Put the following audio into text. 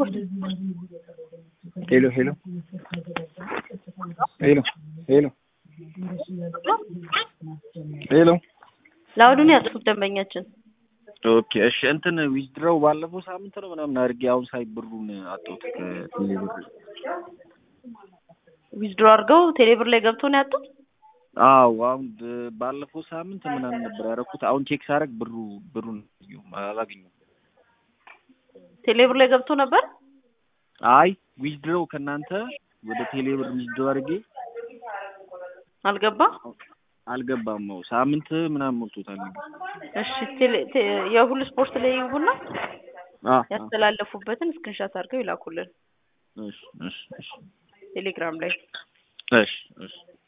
ስፖርት ሄሎ ሄሎ ሄሎ ሄሎ ሄሎ ለአሁኑን ያጥፉት ደንበኛችን ኦኬ እሺ እንትን ዊዝድሮው ባለፈው ሳምንት ነው ምናምን አድርጌ አሁን ሳይ ብሩን አጣሁት ከቴሌብር ዊዝድሮ አድርገው ቴሌብር ላይ ገብቶ ነው ያጡት። አዎ አሁን ብ- ባለፈው ሳምንት ምናምን ነበር ያደረኩት አሁን ቼክ ሳደርግ ብሩ ብሩን አላገኘሁም ቴሌብር ላይ ገብቶ ነበር። አይ ዊዝድሮው ከእናንተ ወደ ቴሌብር ዊዝድሮ አድርጌ አልገባ። አልገባም ነው ሳምንት ምናምን ሞልቶታል ነገር እሺ ቴሌ- ቴ- የሁሉ ስፖርት ላይ ይሁንና አ ያስተላለፉበትን ስክሪንሻት አድርገው ይላኩልን እሺ እሺ እሺ ቴሌግራም ላይ እሺ እሺ